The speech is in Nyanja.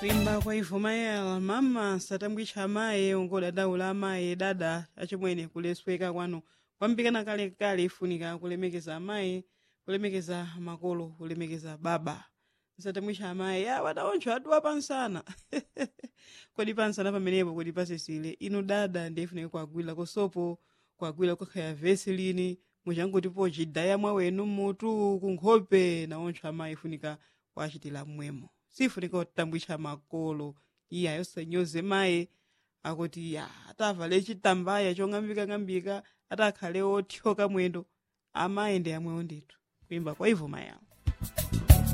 kuimba kwa ivumayela mama satambwitcha amayi ungodandaula amayi dada achimwene kulesweka kwanu kwambikana kalekale ifunika kulemekeza amayi kulemekeza makolo kulemekeza baba satambwitcha amayi ya wadaoncho aduwa pansana kodi pansana pamenepo kodi pasisile inu dada ndiyefunika kuagwira kosopo kuagwira kukhaya veselini muchangotipo cidaya mwawenu mutu kunkhope naoncho amayi ifunika kuachitira mmwemo sifunika kutambwitcha makolo iye ayosanyoze mayi akuti ya atavale chitambaya chong'ambikang'ambika atakhale othyoka mwendo amayi ndi amwewo ndithu kuimba kwa ivo mayawo